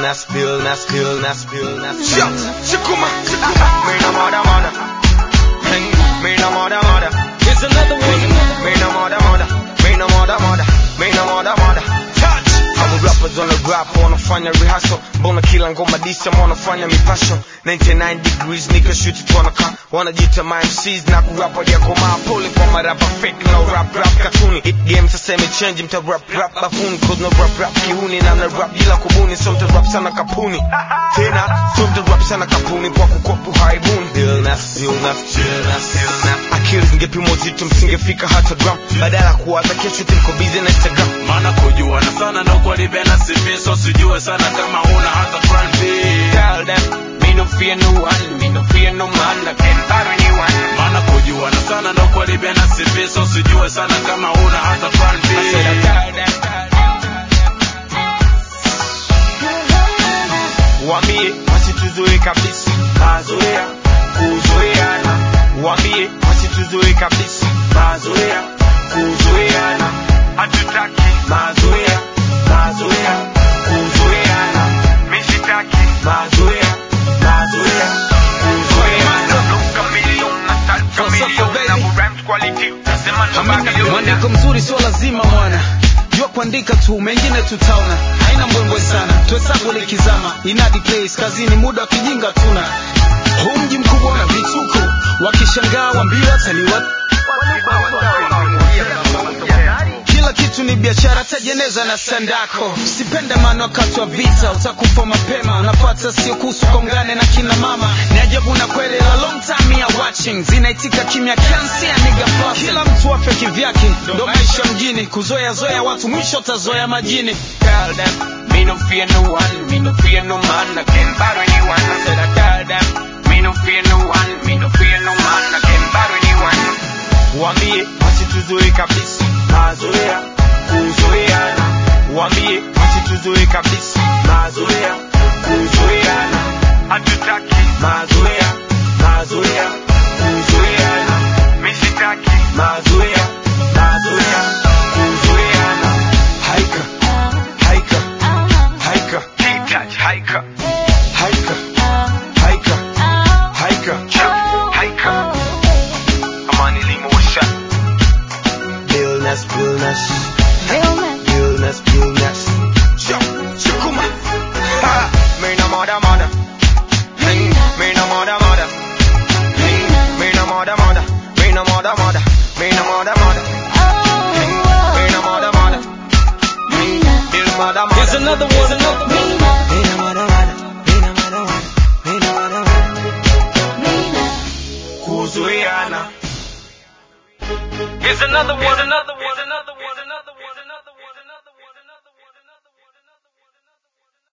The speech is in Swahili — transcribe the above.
illness, illness, illness, illness. Shut, shikuma, shikuma. Me no mother, mother. Hey, me no mother, mother. Here's another one. Me no mother, mother. Me no mother, mother. Me no mother, mother. Touch. Hawa rappers on the rap wanafanya rehearsal, mbona kila ngoma disa wanafanya mipasho 99 degrees nika shoot it wanaka wanajita my MCs na kurapa ya komaa pole kwa marapa fake no rap rap katuni it game sasa imechange mta rap rap bafuni cause no rap rap kihuni na na rap bila kubuni so mta rap sana kapuni tena so mta rap sana kapuni kwa kukopu haibuni illness illness illness illness akili zingepimwa uzito msingefika hata gram badala ya kuwaza kesho tuliko busy na Instagram maana kujuana sana ndo kwalibena CV so sijue sana kama una hata plan B Tell them, me no fear no one, me no fear no man, I can't buy anyone. maana kujuana sana ndo kwalibena CV so sijue sana kama una hata plan B I said I tell them, wambie wasituzoe kabisa, mazoea kuzoeana. Wambie wasituzoe kabisa, mazoea kuzoeana. Hatutaki mazoea, mazoea kuzoeana. Mimi sitaki mazoea, mazoea kuzoeana. Mwandiko mzuri sio lazima mwana jua kuandika tu mengine tutaona haina mbwembwe sana tuhesabu likizama inadi place kazini muda wa kijinga tuna huu mji mkubwa na vituko wakishangaa wambiwa taliwa kila kitu ni biashara tajeneza na sandako sipende maana wakati wa vita utakufa mapema unapata sio kuhusu kongane na kina mama ni ajabu na kweli la long time ya watching zinaitika kimya kiasi ya nigga flossing. kila mtu afya kivyake ndo maisha mjini kuzoea zoea watu mwisho utazoea majini tell them, me no fear no one, me no fear no man, I can't battle anyone. I said I tell them, me no fear no one, me no fear no man, I can't battle anyone. Wambie wasituzoe kabisa, mazoea kuzoeana. Wambie wasituzoe kabisa, mazoea kuzoeana. Hatutaki mazoea, mazoea kuzoeana. Mimi sitaki mazoea, mazoea kuzoeana. Haika, haika, haika, touch, haika, haika, haika, haika, haika. Amani limo washa. Illness, illness, illness, illness. Shukuma. Ha, me no mother, mother. Hey, me no mother, mother. Hey, me no mother, mother. Me no mother, mother. Me no mother, mother. Hey, me no mother, mother. Hey, me no mother, mother. Here's another one, another one. Mina mada mada, mina mada mada, mina mada mada. Kuzuiana. Here's another one, another one.